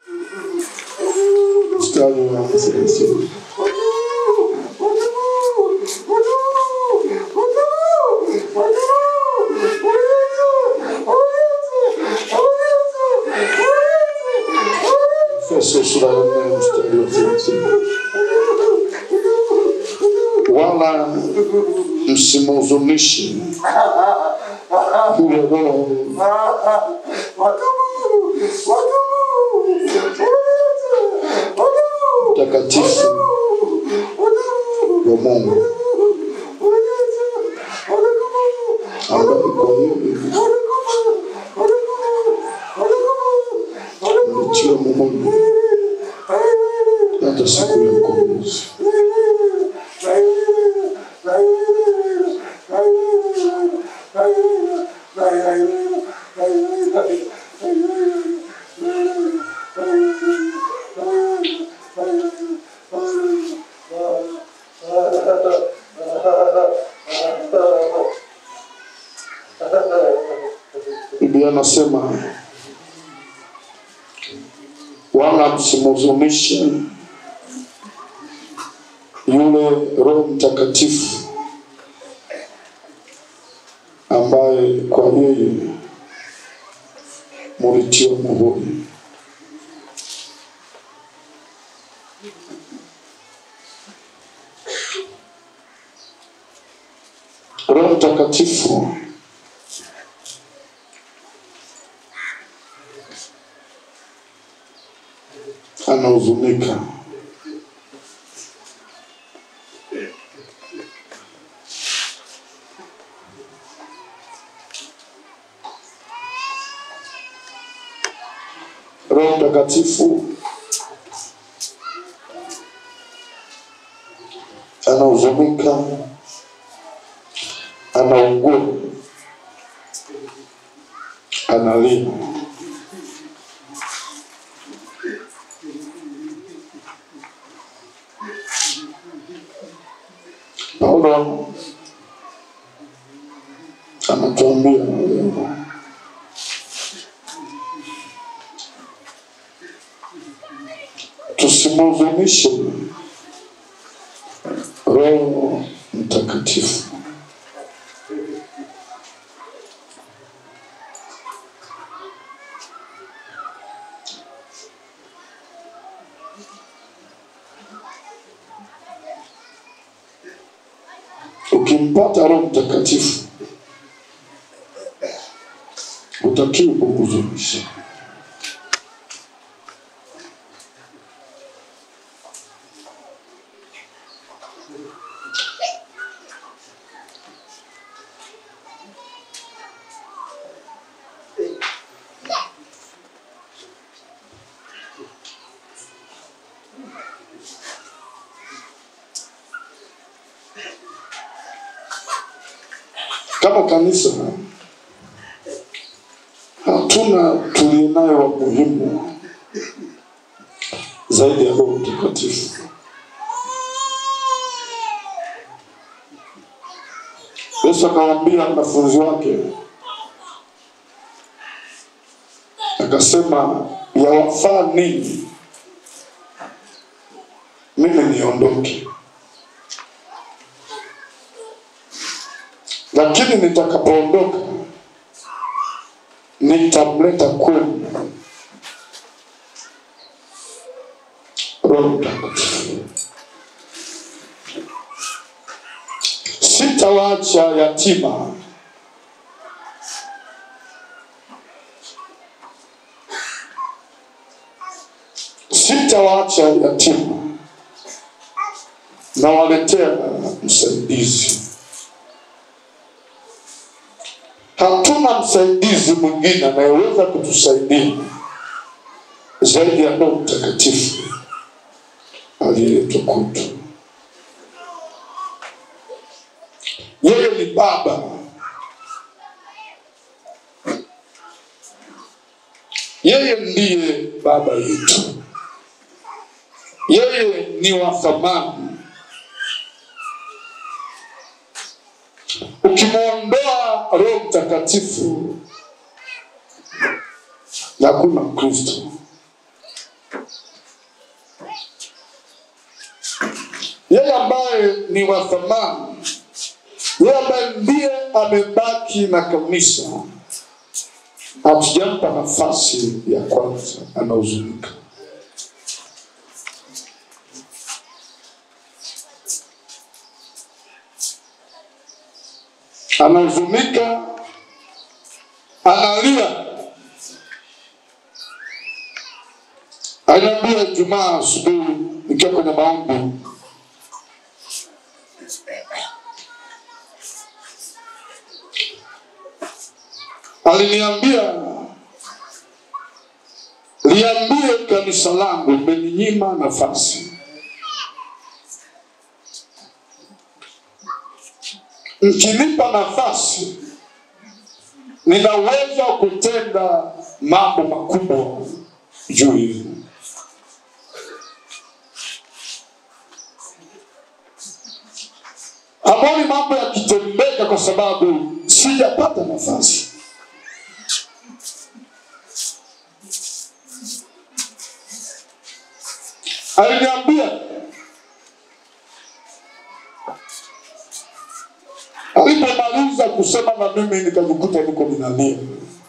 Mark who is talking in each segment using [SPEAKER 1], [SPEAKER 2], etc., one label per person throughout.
[SPEAKER 1] mstari wa thelathini. Efeso sura ya nne mstari wa thelathini. Wala msimhuzunishe yule Roho Mtakatifu wa Mungu ambaye kwa yeye mlitiwa muhuri hata siku ya ukombozi. Biblia anasema wala msimhuzunishe yule Roho Mtakatifu ambaye kwa yeye mulitiwa muhuri. Roho Mtakatifu anahuzunika Roho Mtakatifu anahuzunika, anaugua, analia. Paulo anatuambia leo tusimhuzunishe Roho Mtakatifu. Ukimpata Roho Mtakatifu utakiwa kumhuzunisha. Kama kanisa hatuna tulionayo wa muhimu zaidi ya Roho Mtakatifu. Yesu akawaambia wanafunzi wake, akasema yawafaa ninyi mimi niondoke, lakini nitakapoondoka nitamleta kwenu Roho Mtakatifu. Sitawaacha yatima, sitawaacha yatima, nawaletea msaidizi. Hatuna msaidizi mwingine anayeweza kutusaidia zaidi ya Roho Mtakatifu aliyeletwa kwetu. Yeye ni Baba, yeye ndiye Baba yetu, yeye ni wa thamani. Ukimwondoa Roho Mtakatifu, hakuna Kristo. ambaye ni wa thamani, yeye ambaye ndiye amebaki na kanisa, hatujampa nafasi ya kwanza, anahuzunika. Anahuzunika, analia. Aliniambia Ijumaa asubuhi nikiwa kwenye maombi, aliniambia liambie kanisa langu mmeninyima nafasi, mkinipa nafasi nina uwezo wa kutenda mambo makubwa juu yenu. Amoni mambo yakitendeka kwa sababu sijapata nafasi. Aliniambia alipomaliza kusema na mimi nikajikuta niko ninalia.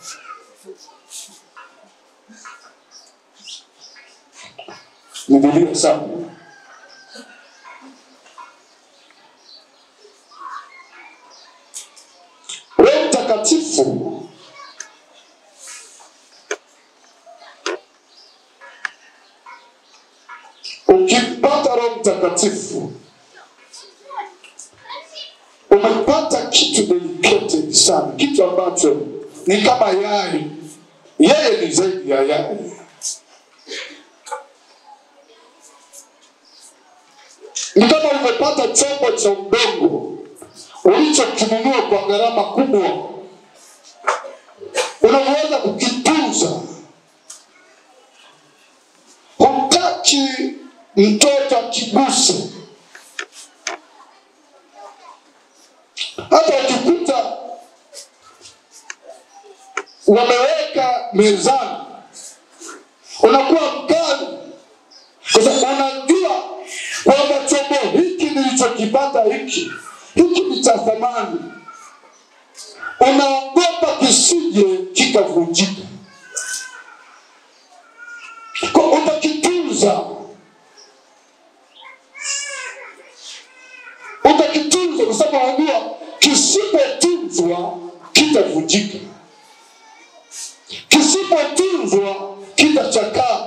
[SPEAKER 1] Nililia sana. Roho Mtakatifu ukimpata Roho Mtakatifu umepata kitu delicate sana, kitu ambacho ni kama yai. Yeye ni zaidi ya yai. Ni kama umepata chombo cha udongo ulichokinunua kwa gharama kubwa, unaweza kukitunza. Hutaki mtoto akiguse. Hata ukikuta wameweka mezani, unakuwa mkali, kwa sababu unajua kwamba chombo hiki nilichokipata hiki hiki ni cha thamani, unaogopa kisije kikavunjika, Kwa utakitunza, utakitunza kwa sababu unajua kisipotunzwa kitavunjika, kisipotunzwa kitachakaa.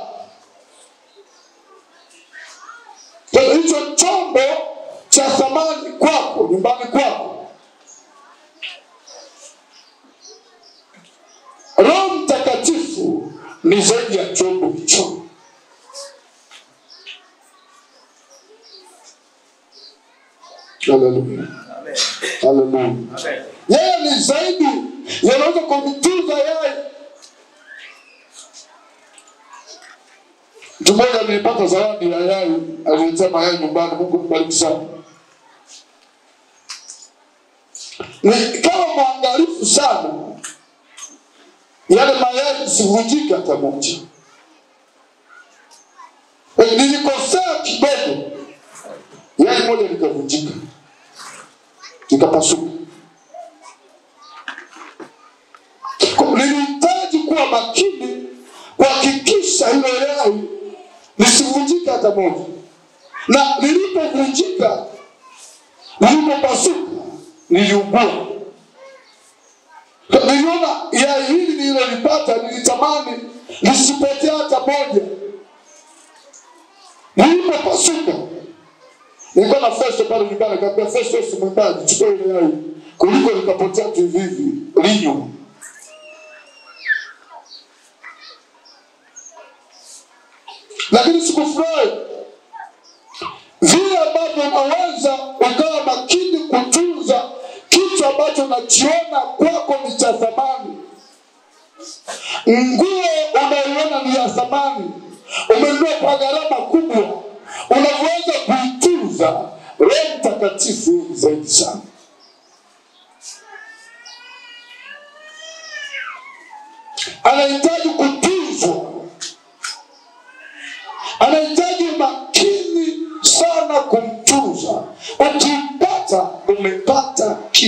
[SPEAKER 1] Kwa hiyo hicho chombo cha thamani kwako, nyumbani kwako, Roho Mtakatifu ni zaidi ya chombo hicho. Haleluya, haleluya. Yeye ni zaidi, yanaweza kumtunza yai. Mtu mmoja alipata zawadi ya yai, aliletea mayai nyumbani. Mungu mbariki sana. Ni kama mwangalifu sana, yale mayai isivunjike hata moja. Eh, Nilikosea kidogo, yai moja likavunjika, likapasuka. Kwa- Nilihitaji kuwa makini kuhakikisha hilo yai lisivunjike hata moja, na lilipovunjika, lilipopasuka, niliugua. Niliona yai hili nililolipata, nilitamani lisipotee hata moja. Lilipopasuka, nilikuwa na Festo pale nyumbani, kaambia Festo, Yesu mwimbaji, chukua ile yai kuliko likapotea tu hivi hivi, linywa. lakini sikufurahi vile ambavyo unaweza ukawa makini kutunza kitu ambacho unachiona kwako ni cha thamani. Nguo unaiona ni ya thamani, umenunua kwa gharama kubwa, unavyoweza kuitunza. Roho Mtakatifu ni zaidi sana. Anahitaji kutunzwa anahitaji makini sana kumtunza,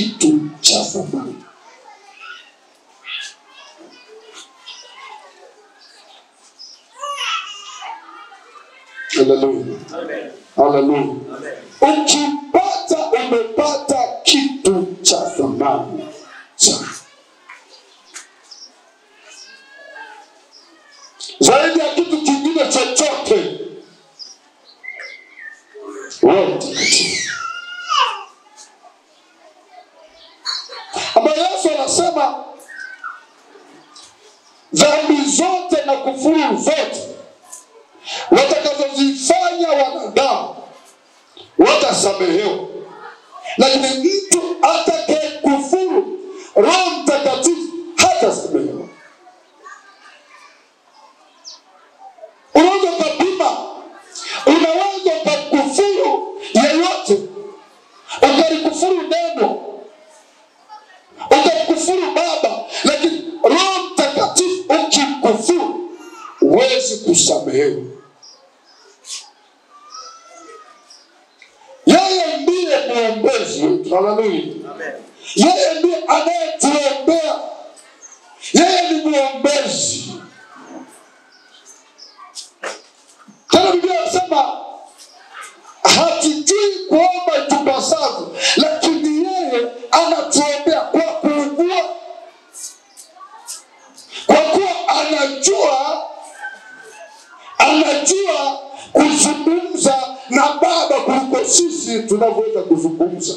[SPEAKER 1] kitu cha thamani. Haleluya, haleluya. Ukipata umepata kitu cha thamani sana zaidi ya kitu kingine chochote. Roho Mtakatifu ambayo Yesu anasema dhambi zote na kufuru zote watakazozifanya wanadamu watasamehewa, lakini mtu atakaye kufuru Roho Mtakatifu hatasamehewa. Unaweza ukapima, unaweza ukakufuru yeyote, ukalikufuru neno, ukamkufuru Baba, lakini Roho Mtakatifu ukimkufuru huwezi kusamehewa. Yeye ndiye mwombezi wetu. Haleluya! Yeye ndiye anayetuombea. Yeye ni mwombezi. Tena Biblia inasema hatujui kuomba itupasavyo, lakini yeye anatuombea kwa kuugua, kwa kuwa anajua anajua kuzungumza na Baba kuliko sisi tunavyoweza kuzungumza.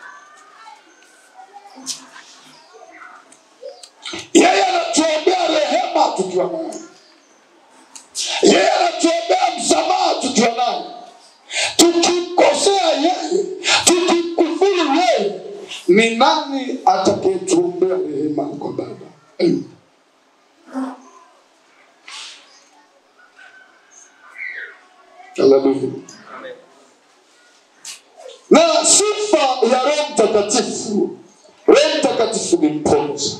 [SPEAKER 1] Yeye anatuombea rehema tukiwa naye, yeye anatuombea msamaha tukiwa naye. Tukimkosea yeye, tukimkufuru yeye, ni nani atakayetuombea rehema kwa Baba? Amen. Haleluya. Na sifa ya Roho Mtakatifu, Roho Mtakatifu ni mponza.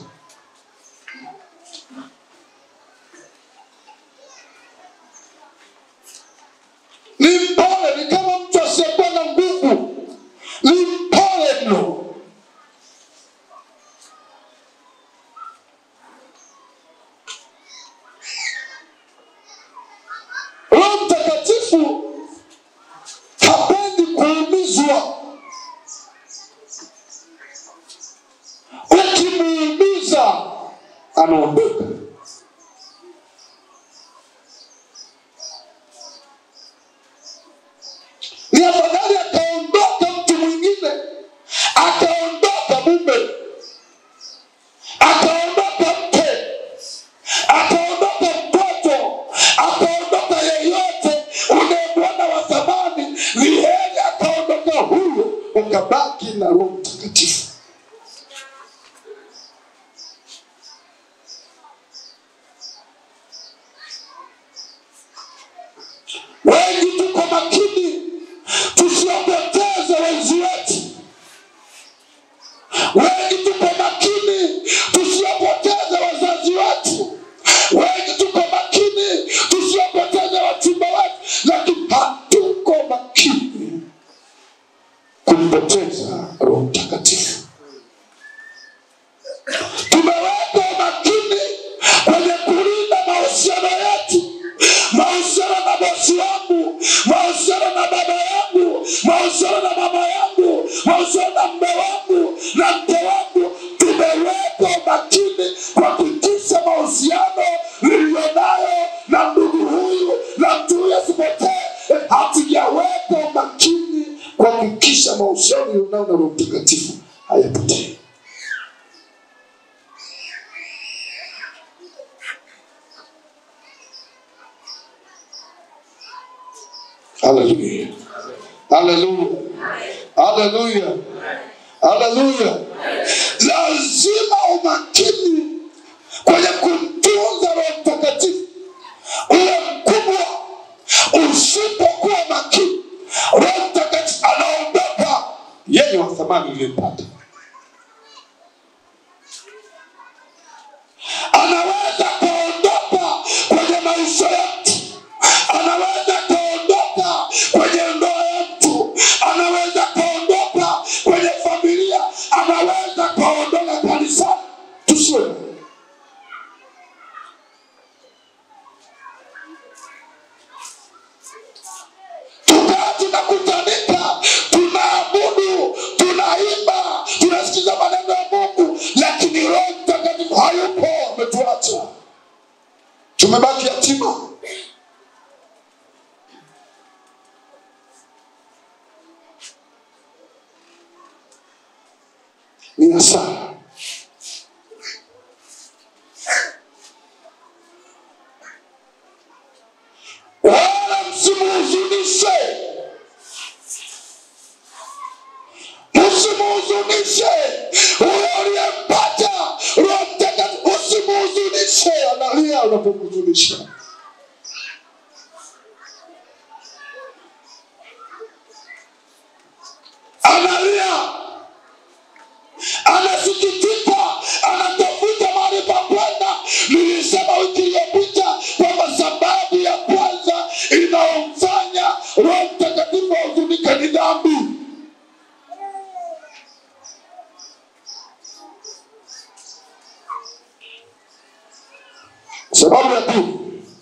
[SPEAKER 1] Ni mpole, ni kama mtu asiyekuwa na nguvu, ni mpole mno. Roho Mtakatifu hapendi kuumizwa. Ukimuumiza anaondoka. Ni afadhali akaondoka mtu mwingine, akaondoka mume, akaondoka mke, akaondoka mtoto, akaondoka yeyote unayemwona wa thamani, ni heri akaondoka huyo, ukabaki na Roho Mtakatifu. Wengi tuko makini tusiwapoteze wenzi wetu. Wengi tuko makini tusiwapoteze wazazi wetu. Wengi tuko makini tusiwapoteze wachumba wetu, lakini hatuko makini kumpoteza Roho Mtakatifu. Tumeweka umakini kwenye kulinda mahusiano yetu, mahusiano na bosi wangu, mahusiano na baba yangu, mahusiano na mama yangu, mahusiano na mme wangu na mke wangu. Tumeweka umakini kuhakikisha mahusiano niliyonayo na ndugu huyu na mtu huyu asipotee. Hatujaweka umakini kuhakikisha mahusiano niliyonayo na Roho Mtakatifu hayapotee. Haleluya. Haleluya. Haleluya. Haleluya. Lazima umakini kwenye kumtunza Roho Mtakatifu uwe mkubwa. Usipokuwa makini, Roho Mtakatifu anaondoka. Yeye wa thamani uliyempata anaweza kuondoka kwenye maisha yetu, anaweza kuondoka kwenye ndoa yetu, anaweza kuondoka kwenye familia, anaweza akaondoka kanisani tusiwe naye. tukaa tunakutanika tunaabudu tunaimba tunasikiza maneno ya mungu lakini roho mtakatifu hayupo ametuacha tumebaki yatima ni hasara wala msimuhuzunishe msimuhuzunishe huyo aliyempata roho mtakatifu usimuhuzunishe analia unapomhuzunisha analia anasikitika anatafuta mahali pa kwenda nilisema wiki iliyopita kwamba sababu ya kwanza inayomfanya roho mtakatifu ahuzunike ni dhambi sababu ya pili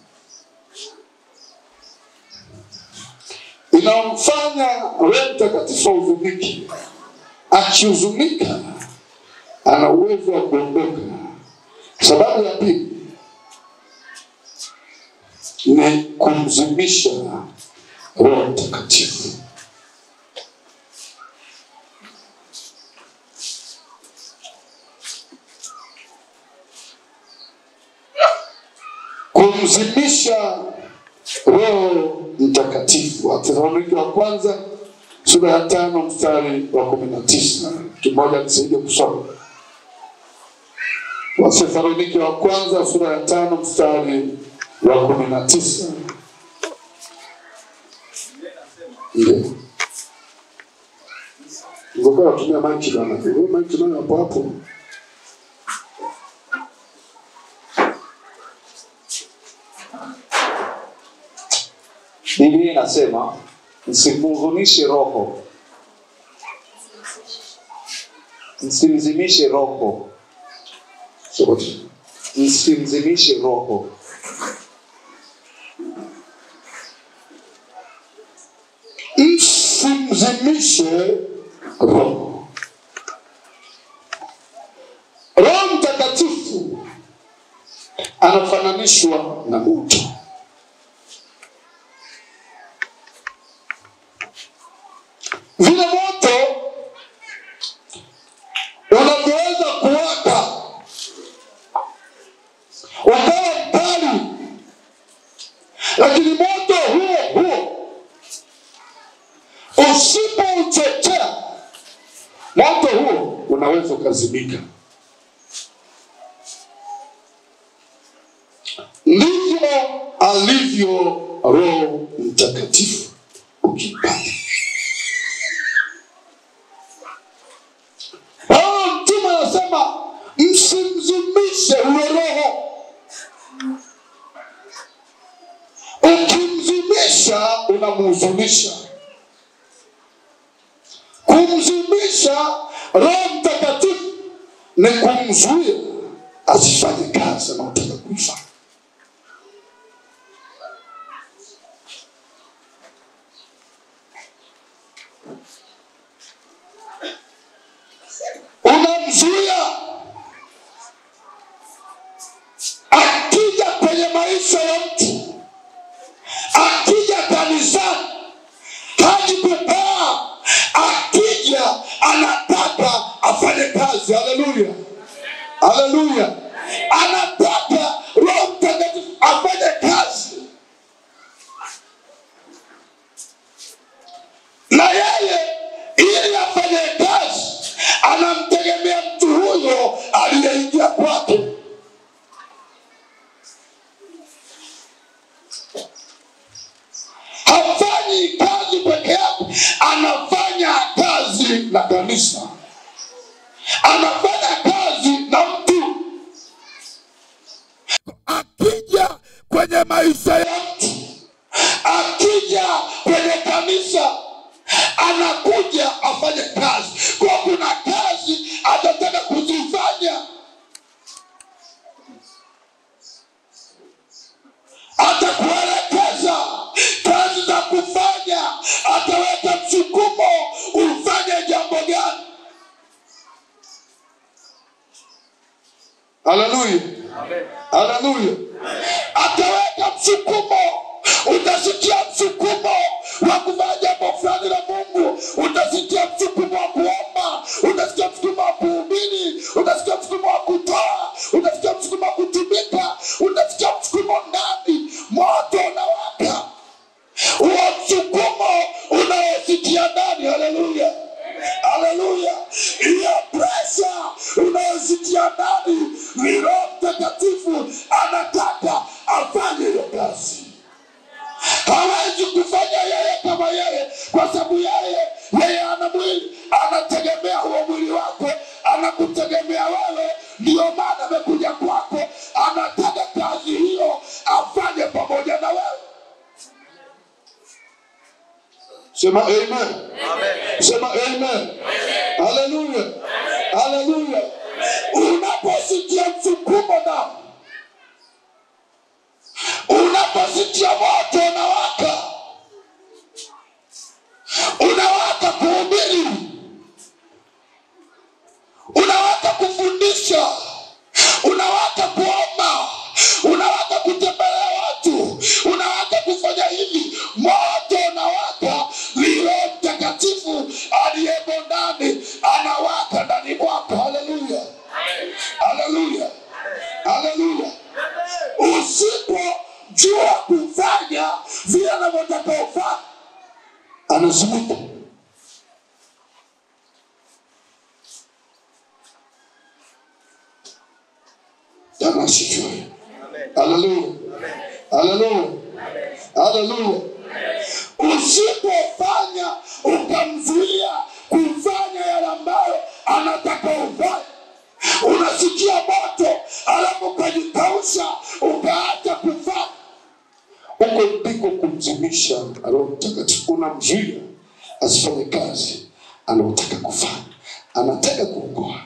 [SPEAKER 1] inayomfanya roho mtakatifu ahuzunike akihuzunika ana uwezo wa kuondoka sababu ya pili ni kumzimisha roho mtakatifu kumzimisha roho mtakatifu wathesaloniki wa kwanza sura ya tano mstari wa kumi na tisa kimoja nisaidie kusoma wathesaloniki wa kwanza sura ya tano mstari wa kumi na tisa ndio ngokaa natumia maiki bana Wewe maiki nayo hapo hapo
[SPEAKER 2] biblia inasema msimhuzunishe roho msimzimishe roho
[SPEAKER 1] sote
[SPEAKER 2] msimzimishe roho
[SPEAKER 1] msimzimishe roho roho mtakatifu anafananishwa na moto vile moto unavyoweza kuwaka ukawa mkali lakini moto huo huo usipouchochea moto huo unaweza ukazimika ndivyo alivyo roho mtakatifu ukimpata paulo mtume anasema msimzimishe huyo roho ukimzimisha unamhuzunisha kumzimisha roho mtakatifu ni kumzuia asifanye kazi anaotaka kuifanya unamzuia akija kwenye maisha ya mtu akija kanisani haji kukaa akija anataka afanye kazi haleluya haleluya anataka roho mtakatifu afanye kazi na yeye ili afanye kazi anamtegemea mtu huyo aliyeingia kwake hafanyi kazi peke yake anafanya kazi na kanisa anafanya kazi na mtu akija kwenye maisha ya mtu akija kwenye kanisa anakuja afanye kazi kwa kuna kazi atataka ku haleluya haleluya ataweka msukumo utasikia msukumo wa kufanya jambo fulani la mungu utasikia msukumo wa kuomba utasikia msukumo wa kuhubiri utasikia msukumo wa kutoa utasikia msukumo wa kutumika utasikia msukumo ndani moto unawaka huo msukumo unaosikia ndani haleluya haleluya hiyo presha unayosikia ndani ni roho mtakatifu anataka afanye hiyo kazi hawezi kufanya yeye kama yeye kwa sababu yeye yeye ana mwili anategemea huo mwili wako anakutegemea wewe ndio maana amekuja kwako anataka kazi hiyo afanye pamoja na wewe sema amen sema amen haleluya haleluya unaposikia msukumo na unaposikia moto unawaka unawaka kuhubiri unawaka kufundisha unawaka kuomba unawaka kutembelea watu unawaka kufanya hivi moto unawaka lilo mtakatifu aliyemo ndani anawaka ndani mwako haleluya haleluya haleluya usipojua kufanya vile anavyotaka ufanya anazunguka Bwana asifiwe. Haleluya. Haleluya. Haleluya. Usipofanya ukamzuia kufanya yale ambayo anataka ufanye, unasikia moto alafu ukajikausha ukaacha kufanya, huko ndiko kumzimisha Roho Mtakatifu. Unamzuia asifanye kazi anaotaka kufanya, anataka kuokoa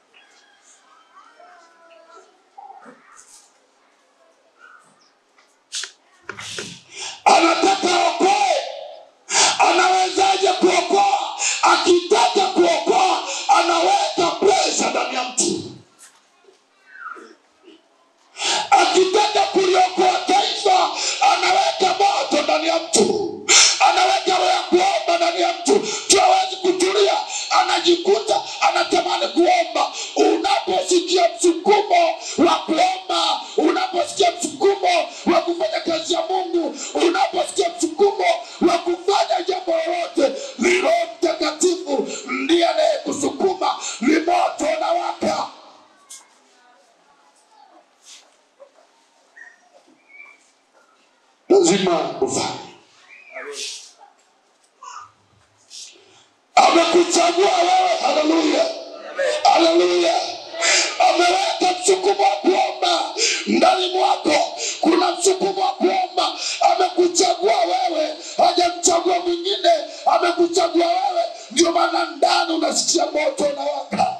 [SPEAKER 1] anataka okoe anawezaje kuokoa akitaka kuokoa anaweka presha ndani ya mtu akitaka kuliokoa taifa anaweka moto ndani ya mtu anaweka roho ya kuomba ndani ya mtu tuawezi kutulia anajikuta anatamani kuomba unaposikia msukumo wa kuomba unaposikia msukumo wa kufanya kazi ya mungu unaposikia msukumo wa kufanya jambo lolote ni roho mtakatifu ndiye anayekusukuma ni moto unawaka lazima ufanye amekuchagua wewe haleluya haleluya ameweka msukumo wa kuomba ndani mwako kuna msukumo wa kuomba amekuchagua wewe hajamchagua mwingine amekuchagua wewe ndio maana ndani unasikia moto unawaka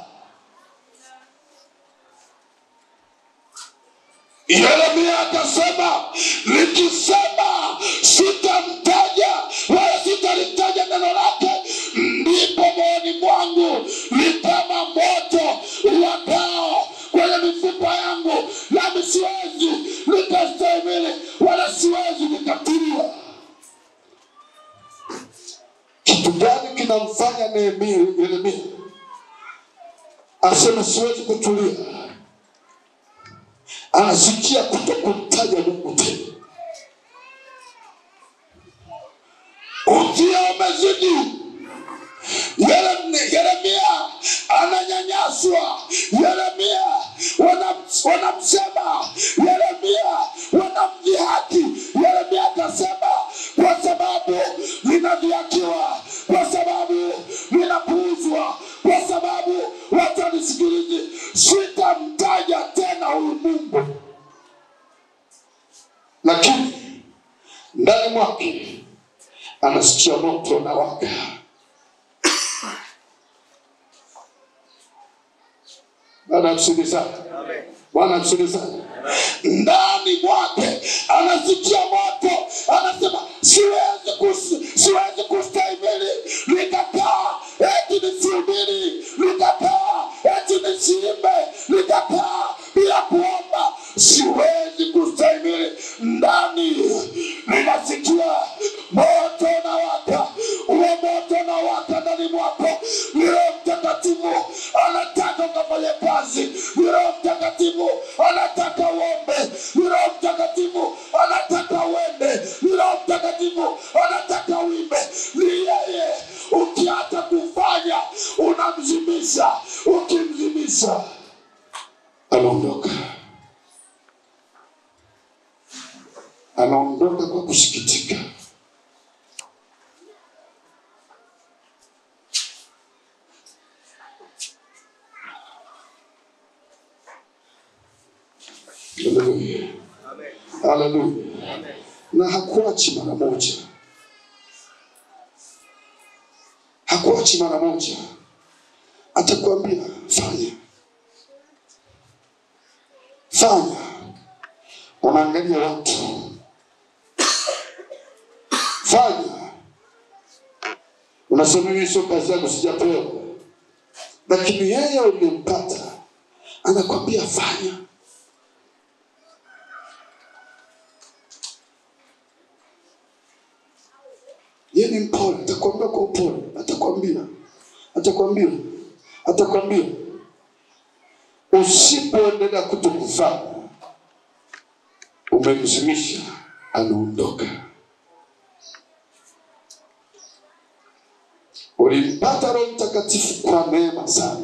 [SPEAKER 1] yeremia akasema nikisema sitamtaja wala sitalitaja neno lake ndipo moyoni mwangu ni kama moto uwakao kwenye mifupa yangu nami siwezi nikastahimili wala siwezi nikatulia kitu gani kinamfanya nehemia yeremia aseme siwezi kutulia anasikia kuto kumtaja mungu tena ukia umezidi Yerem- yeremia ananyanyaswa yeremia wanam- wanamsema yeremia wanamdhihaki yeremia akasema kwa sababu linadhihakiwa kwa sababu linapuuzwa kwa sababu watu wanisikilizi sitamtaja tena huyu mungu lakini ndani mwake anasikia moto na waka bwana msikilizaji bwana msikilizaji ndani mwake anasikia moto anasema siwezi kus, siwezi kustahimili nikakaa eti nisihubiri nikakaa eti nisiimbe nikakaa bila siwezi kustahimili ndani ninasikia moto na waka huo moto na waka ndani mwako ni roho mtakatifu anataka ukafanye kazi ni roho mtakatifu anataka uombe ni roho mtakatifu anataka uende ni roho mtakatifu anataka uimbe ni yeye ukiacha kufanya unamzimisha ukimzimisha anaondoka anaondoka kwa kusikitika Haleluya. Haleluya. Na hakuachi mara moja, hakuachi mara moja, atakwambia fanya, fanya. Unaangalia watu, fanya. Unasema mimi sio kazi yangu, sijapewa, lakini yeye uliyempata anakwambia fanya. yeye ni mpole, atakwambia kwa upole, atakwambia, atakwambia, atakwambia. Usipoendelea kutokufanya, umemzimisha, anaondoka. Ulimpata Roho Mtakatifu kwa neema sana,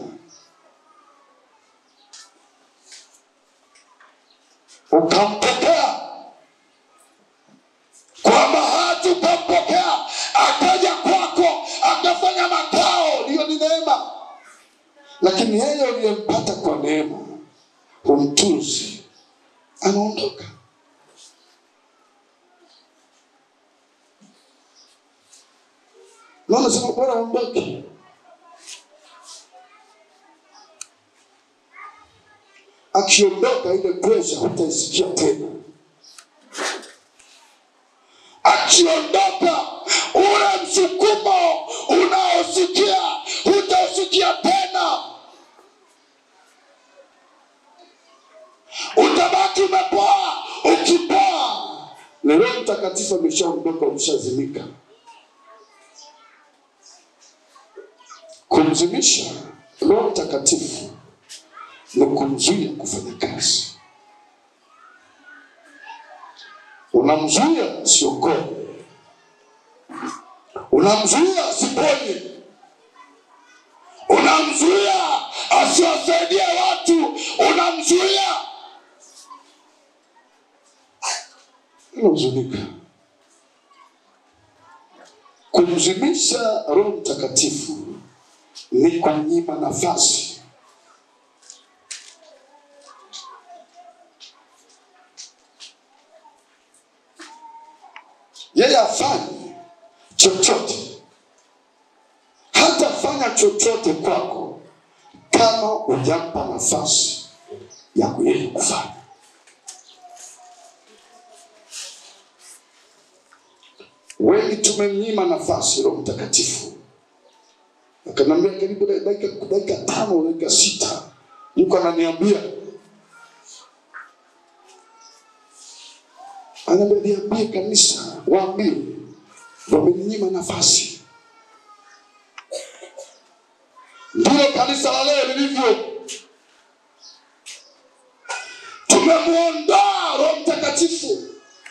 [SPEAKER 1] ukampokea kwa bahati ukampokea, akaja kwako, akafanya makao, hiyo ni neema. Lakini yeye uliyempata kwa neema, humtunzi, anaondoka. Naona sema bora aondoke. Akiondoka ile presha hutaisikia tena. akiondoka ule msukumo unaosikia hutausikia tena utabaki umepoa ukipoa na roho mtakatifu ameshaondoka umeshazimika kumzimisha roho mtakatifu ni kumzuia kufanya kazi unamzuia asiokoe, unamzuia asiponye, unamzuia asiwasaidie watu, unamzuia. Unahuzunika. Kumzimisha Roho Mtakatifu ni kunyima nafasi yeye afanye chochote, hatafanya chochote kwako kama hujampa nafasi ya yeye kufanya. Wengi tumemnyima nafasi Roho Mtakatifu, akaniambia karibu dakika dakika tano dakika sita, yuko ananiambia Anaambia niambie kanisa, waambie wamenyima nafasi. Ndilo kanisa la leo lilivyo. Tumemwondoa Roho Mtakatifu,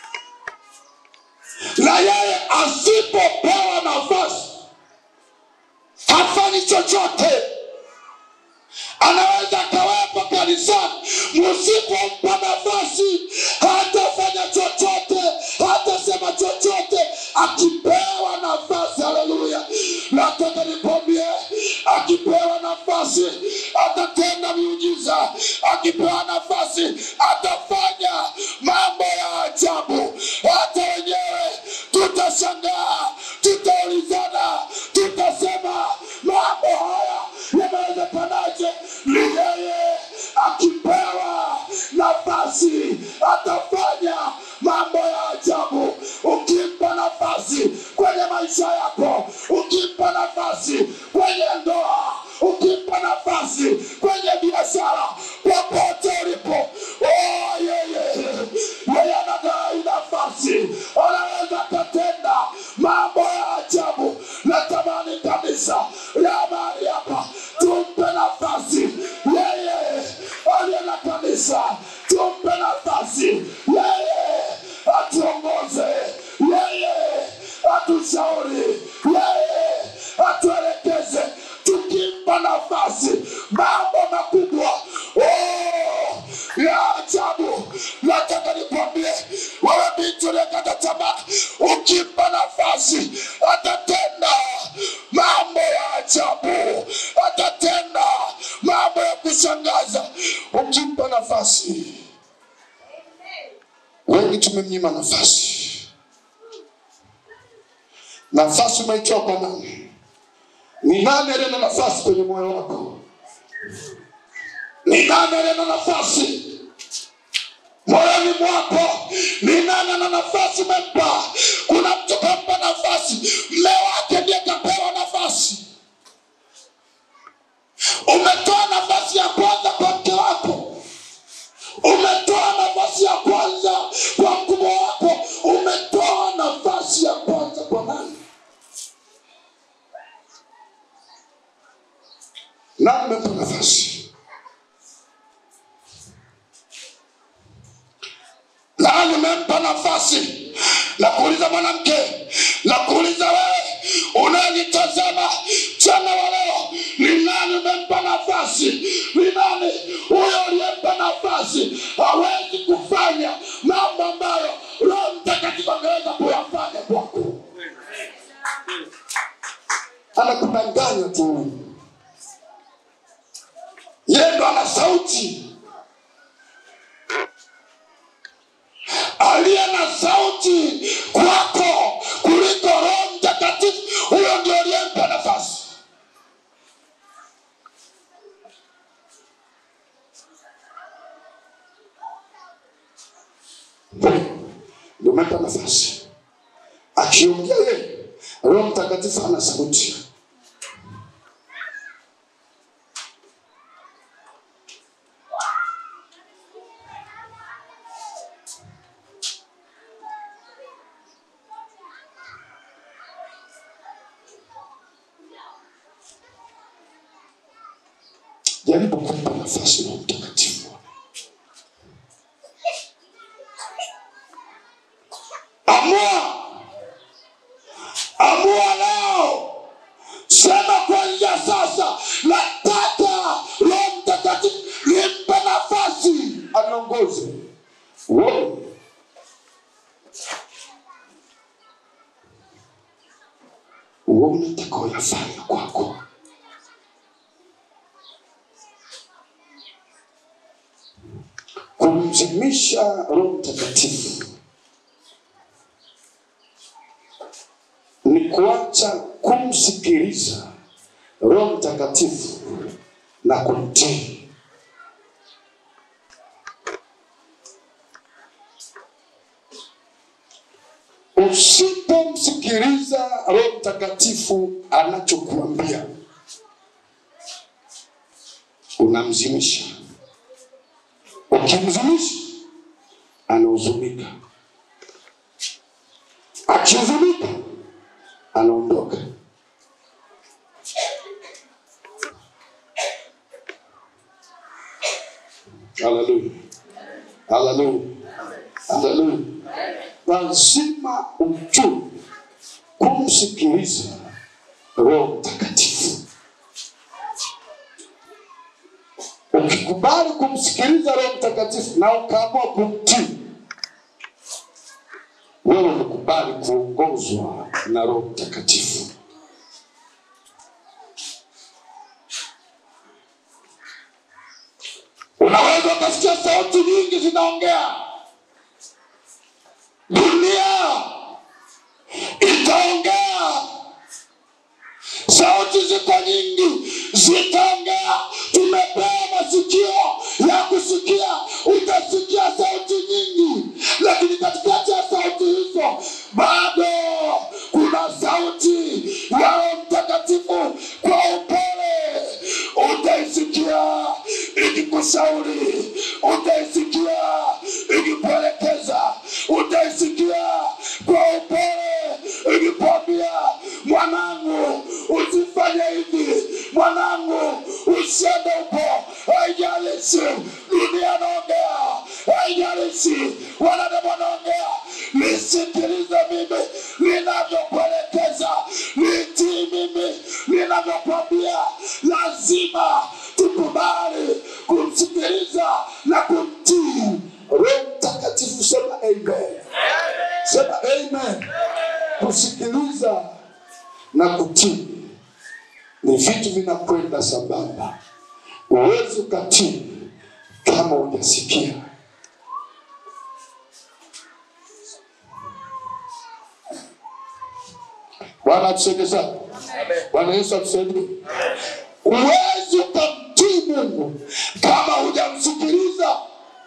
[SPEAKER 1] na yeye asipopewa nafasi hafanyi chochote. Anaweza akawepo kanisani, msipompa nafasi hatafanya chochote, hatasema chochote. Akipewa nafasi, haleluya! Nataka nikwambie, akipewa nafasi atatenda miujiza, akipewa nafasi atafanya mambo ya ajabu. Hata wenyewe tutashangaa, tutaulizana, tutasema mambo haya yanawezekanaje? Ni yeye akipewa nafasi atafanya mambo ya ajabu. Ukimpa nafasi kwenye maisha yako, ukimpa nafasi kwenye ndoa, ukimpa nafasi kwenye biashara, popote ulipo, oh, yeye kanisa tumpe nafasi yeye atuongoze yeye atushauri yeye atuelekeze tukimpa nafasi mambo makubwa oh, ya ajabu nataka nikwambie wewe binti uliyekata tamaa ukimpa nafasi atatenda mambo ya ajabu atatenda mambo ya kushangaza ukimpa nafasi wengi tumemnyima nafasi nafasi umeitoa kwa nani ni nani aliye na nafasi kwenye moyo wako ni nani aliye na nafasi moyoni mwako ni nani ana nafasi umempa kuna mtu kampa nafasi mme wake ndiye kapewa nafasi umetoa nafasi ya kwanza kwa mke wako umetoa nafasi ya kwanza kwa mkubwa wako umetoa nafasi ya kwanza kwa nani nani umempa nafasi nani umempa nafasi na kuuliza mwanamke na kuuliza wewe unayenitazama mchana wa leo ni nani umempa nafasi ni nani huyo uliyempa nafasi hawezi kufanya mambo ambayo roho mtakatifu angeweza kuyafanya kwako anakudanganya tu yeye ndo ana sauti aliye na sauti kwako kuliko roho mtakatifu huyo ndio aliyempa nafasi ndio umempa nafasi akiongea yeye roho mtakatifu ana sauti jaribu kumpa nafasi roho mtakatifu amua amua leo sema kuanzia sasa nataka roho mtakatifu nimpe nafasi aniongoze Wewe. wewe unataka uyafanya kwako kumzimisha roho mtakatifu ni kuacha kumsikiliza roho mtakatifu na kumtii usipomsikiliza roho mtakatifu anachokuambia unamzimisha ukimzumisha anahuzunika akihuzunika anaondoka haleluya haleluya haleluya lazima ujue kumsikiliza roho mtakatifu ukikubali kumsikiliza roho mtakatifu na ukaamua kumtii wewe umekubali kuongozwa na roho mtakatifu unaweza ukasikia sauti nyingi zinaongea dunia itaongea sauti ziko nyingi zitaongea tumepewa masikio ya kusikia utasikia sauti nyingi lakini katikati ya sauti hizo bado kuna sauti ya roho mtakatifu kwa upole utaisikia ikikushauri utaisikia ikikuelekeza utaisikia kwa upole ikikwambia mwanangu usifanye hivi mwanangu usiende huko haijalishi dunia na vinakwenda sambamba. Huwezi ukatii kama hujasikia. Bwana atusaidie sana. Bwana Yesu atusaidie. Huwezi ukamtii Mungu kama hujamsikiliza.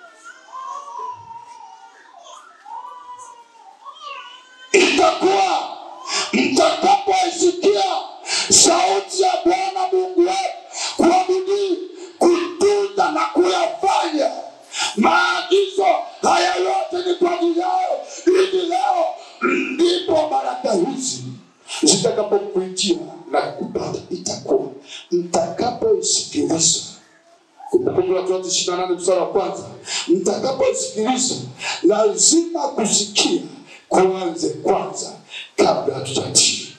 [SPEAKER 1] Itakuwa mtakapoisikia sauti ya Bwana Mungu wenu kwa bidii kutunza na kuyafanya maagizo haya yote ni kwa ajili yao, ili leo ndipo baraka hizi zitakapokuijia na kupata. Itakuwa mtakapoisikiliza Kumbukumbu la Torati ishirini na nane mstari wa kwanza, mtakapoisikiliza lazima kusikia kuanze kwanza kabla hatujatii.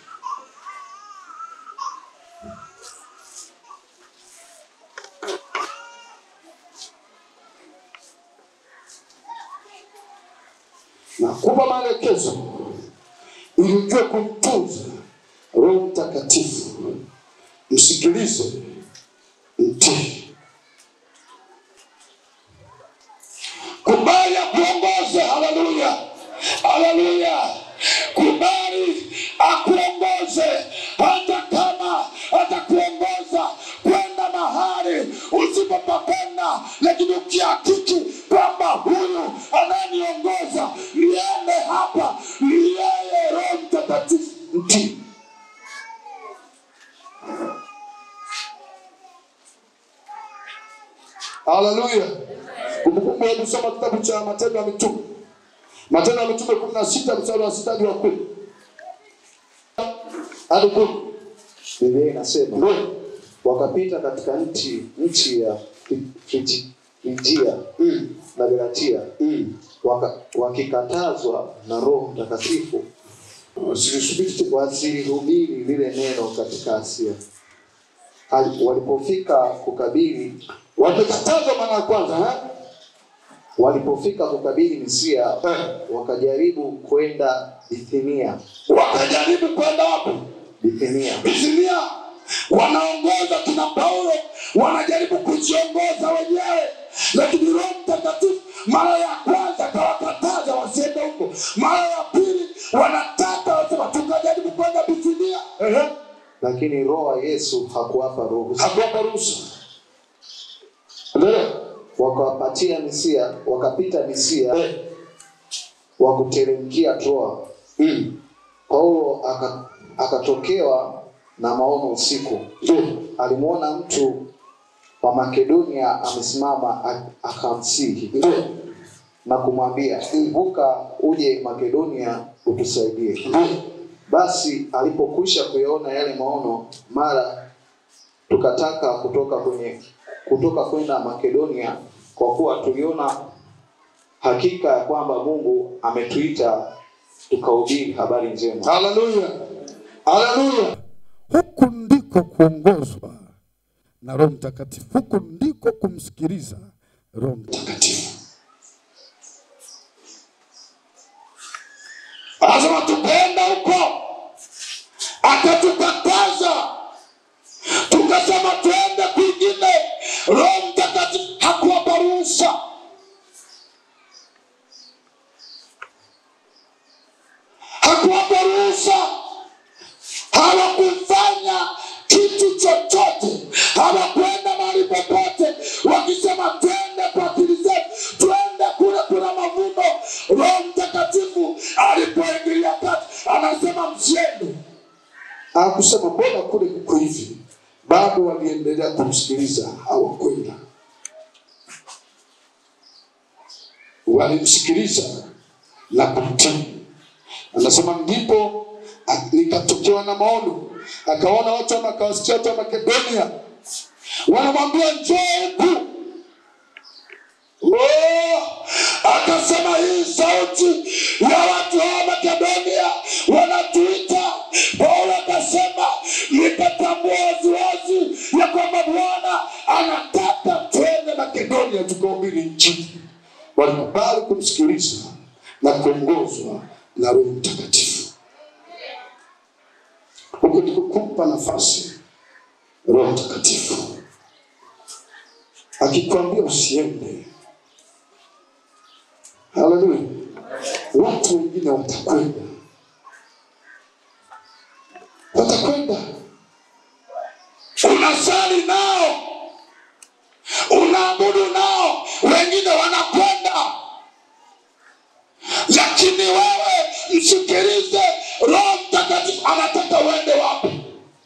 [SPEAKER 1] Nakupa maelekezo ili ujue kumtunza Roho Mtakatifu. Msikilize, mtii. Kubali akuongoze. Haleluya, haleluya. Kubali akuongoze, hata kama atakuongoza kwenda mahali usipopapenda, lakini ukihakiki kwamba huyu anayeniongoza niende hapa, ni yeye Roho Mtakatifu, mtii. Haleluya. Kumbukumbu, hebu soma kitabu cha Matendo ya Mitume, Matendo ya Mitume kumi na sita mstari wa sita hadi wa kumi hadi kumi.
[SPEAKER 2] Biblia inasema
[SPEAKER 1] Ndio.
[SPEAKER 2] wakapita katika nchi nchi ya Fi- Fiji- Figia
[SPEAKER 1] Mm,
[SPEAKER 2] na Galatia
[SPEAKER 1] mm.
[SPEAKER 2] waka, wakikatazwa na Roho Mtakatifu
[SPEAKER 1] Usilisubiri.
[SPEAKER 2] wasilihubiri lile neno katika Asia. Hali- Walipofika kukabili
[SPEAKER 1] Wamekatazwa mara ya kwanza eh?
[SPEAKER 2] walipofika kukabili Misia
[SPEAKER 1] Eh.
[SPEAKER 2] wakajaribu kwenda Bithinia
[SPEAKER 1] Wakajaribu kwenda wapi?
[SPEAKER 2] Bithinia
[SPEAKER 1] Bisinia wanaongoza kina Paulo, wanajaribu kujiongoza wenyewe, lakini Roho Mtakatifu mara ya kwanza akawakataza wasiende huko, mara ya pili wanataka wasema tukajaribu kwenda Bisinia. Ehe,
[SPEAKER 2] lakini Roho wa Yesu hakuwapa ruhusa.
[SPEAKER 1] hakuwapa ruhusa. Endelea.
[SPEAKER 2] Wakawapatia Misia, wakapita Misia
[SPEAKER 1] Eh,
[SPEAKER 2] wakuteremkia Troa.
[SPEAKER 1] mm,
[SPEAKER 2] Paulo aka- akatokewa na maono usiku,
[SPEAKER 1] ndio.
[SPEAKER 2] alimwona mtu wa Makedonia amesimama, a- akamsihi
[SPEAKER 1] Ndio.
[SPEAKER 2] na kumwambia, ibuka uje Makedonia utusaidie.
[SPEAKER 1] Ndio.
[SPEAKER 2] Basi alipokwisha kuyaona yale maono, mara tukataka kutoka kwenye kutoka kwenda Makedonia, kwa kuwa tuliona hakika ya kwamba Mungu ametuita tukahubiri habari njema.
[SPEAKER 1] Haleluya, haleluya.
[SPEAKER 3] Huku ndiko kuongozwa na Roho Mtakatifu, huku ndiko kumsikiliza Roho Mtakatifu.
[SPEAKER 1] Mtakatifu. Anasema tukaenda huko, akatukataza, tukasema tuende kwingine. Roho Mtakatifu hakuwapa ruhusa. Hakuwapa ruhusa, hawakufanya kitu chochote, hawakwenda mahali popote wakisema twende kwa akili zetu, twende kule kuna mavuno. Roho Mtakatifu alipoingilia kati, anasema msiende. Hakusema mbona kule kuko hivi, bado waliendelea kumsikiliza, hawakwenda. Walimsikiliza na kumtii. Anasema ndipo a- nikatokewa na maono, akaona watu ama akawasikia watu wa Makedonia wanamwambia njoo huku. Oh, akasema hii sauti ya watu wa Makedonia wanatuita. Paulo akasema nikatambua waziwazi ya kwamba Bwana anataka twende Makedonia tukahubiri Injili. Walikubali kumsikiliza na kuongozwa na Roho Mtakatifu. Huko ndiko kumpa nafasi
[SPEAKER 3] Roho Mtakatifu akikwambia usiende, haleluya, watu wengine watakwenda, watakwenda. Unasali nao, unaabudu nao, wengine wanakwenda, lakini wewe msikilize. Roho Mtakatifu anataka uende wapi?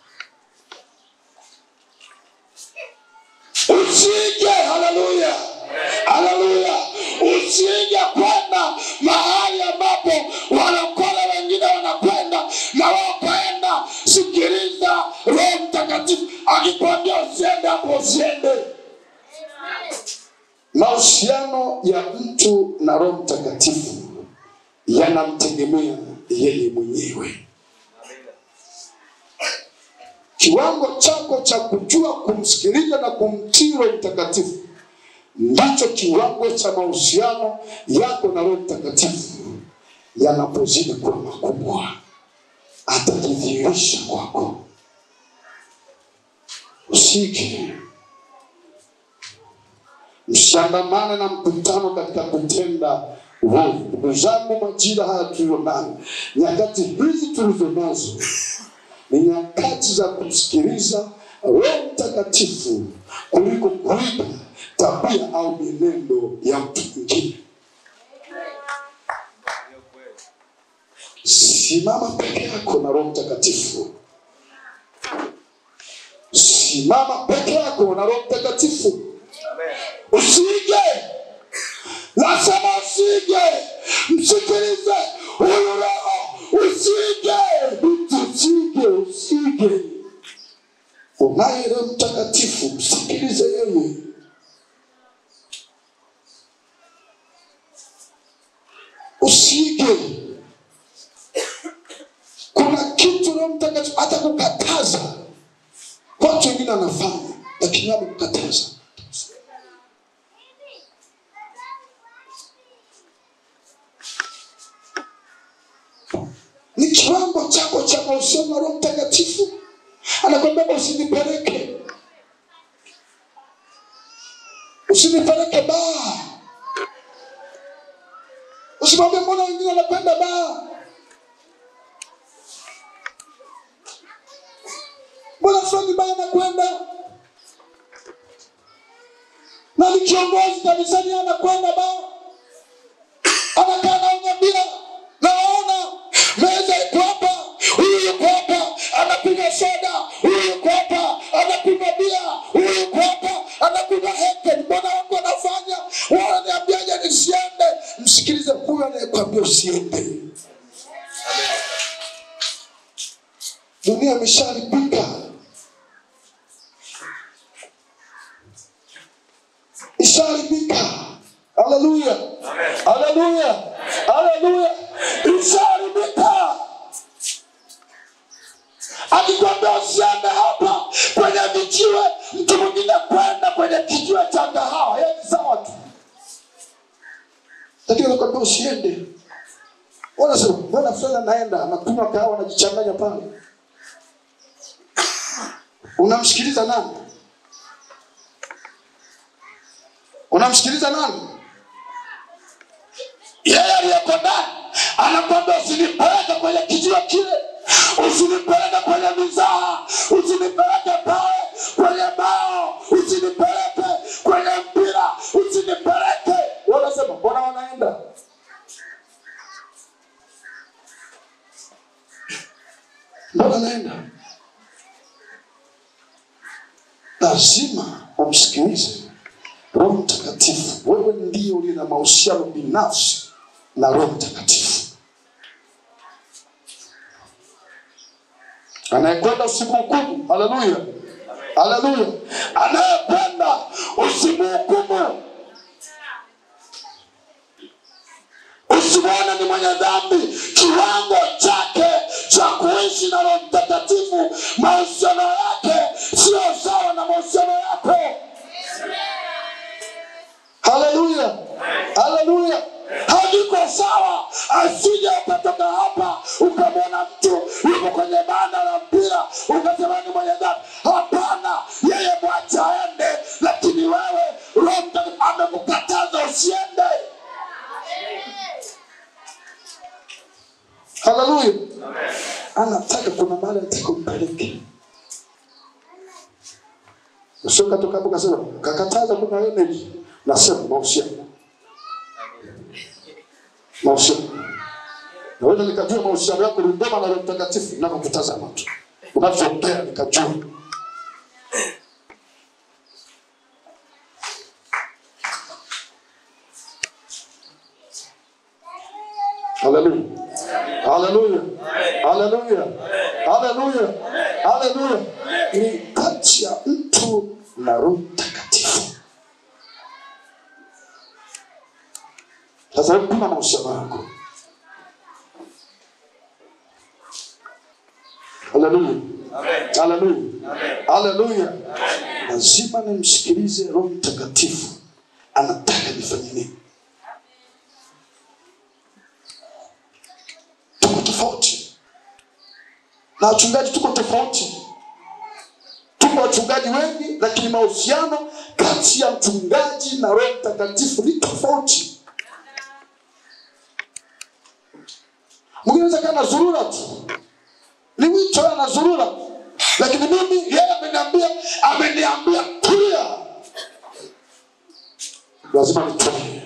[SPEAKER 3] Usije, haleluya, haleluya, usije kwenda mahali ambapo walokole wengine wanakwenda na wakaenda. Sikiliza, Roho Mtakatifu akikwambia usiende hapo, usiende. Mahusiano ya mtu na Roho Mtakatifu yanamtegemea yeye mwenyewe. Kiwango chako cha kujua kumsikiliza na kumtii Roho Mtakatifu ndicho kiwango cha mahusiano yako na Roho Mtakatifu yanapozidi kuwa makubwa, atajidhihirisha kwako. Usije mshiandamane na mkutano katika kutenda uovu. Ndugu zangu, majira haya tulio nayo, nyakati hizi tulizo nazo ni nyakati za kumsikiliza Roho Mtakatifu kuliko kuiga tabia au mienendo ya mtu mwingine. Simama peke yako na Roho Mtakatifu. Simama peke yako na Roho Mtakatifu. Usige, nasema usige, msikilize huyu Roho, usige, usige, usige. Unaye Roho Mtakatifu, msikilize yeye. Usige. Kuna kitu Roho Mtakatifu hata kukataza watu wengine anafanya, lakini amekukataza ni kiwango chako cha mahusiano na Roho Mtakatifu. Anakwambia usinipeleke, usinipeleke baa, usimwambie mbona wengine wanapenda baa, mbona fulani baa anakwenda na ni kiongozi kanisani anakwenda baa, anakaa naonyambia naona meza iko hapa, huyu yuko hapa anakunywa soda, huyu yuko hapa anakunywa bia, huyu yuko hapa anakunywa heke. Mbona wangu wanafanya, wananiambiaje nisiende? Msikilize huyu anayekwambia usiende. Dunia imesharibika, isharibika. Haleluya, haleluya, haleluya, isharibika. Akikwambia usiende hapa kwenye vijiwe, mtu mwingine kwenda kwenye kijiwe cha kahawa, yeye ni sawa tu, lakini anakwambia usiende. Wanasema mbona fulani anaenda anakunywa kahawa anajichanganya pale, unamsikiliza nani? Unamsikiliza nani? Yeye aliyeko ndani anakwambia usinipeleke kwenye kijiwe kile, usinipeleke kwenye mizaha, usinipeleke pale kwenye bao, usinipeleke kwenye mpira, usinipeleke. Wanasema mbona wanaenda? Mbona wanaenda? Lazima umsikilize Roho Mtakatifu. Wewe ndiye uliye na mahusiano binafsi na Roho Mtakatifu. Anayekwenda usimhukumu. Haleluya, haleluya. Anayekwenda usimhukumu, usimwone ni mwenye dhambi. Kiwango chake cha kuishi na Roho Mtakatifu, mahusiano yake sio sawa na mahusiano yako. Haleluya, haleluya. Haviko sawa. Asije ukatoka hapa ukamwona mtu yuko kwenye banda la mpira ukasema ni mwenye dhambi. Hapana,
[SPEAKER 1] umemwacha aende lakini wewe roho Mtakatifu amekukataza usiende haleluya anataka kuna mahali ataka umpeleke sio katoka hapo kasema kakataza kuna energy nasema mahusiano mahusiano naweza nikajua mahusiano yako ni ndema na Roho Mtakatifu ninavyokutazama tu unavyoongea nikajua Haleluya. Haleluya. Haleluya. Haleluya. Haleluya. Ni kati ya mtu na Roho Mtakatifu. Sasa hebu pima mahusiano yako. Haleluya. Haleluya. Haleluya. Lazima nimsikilize Roho Mtakatifu. Anataka nifanye nini? tuko tofauti na wachungaji tuko tofauti tuko wachungaji wengi lakini mahusiano kati ya mchungaji na roho mtakatifu ni tofauti mwingine anaweza kaa na zurura tu ni wito ana zurura lakini mimi yeye ameniambia ameniambia tulia lazima nitulie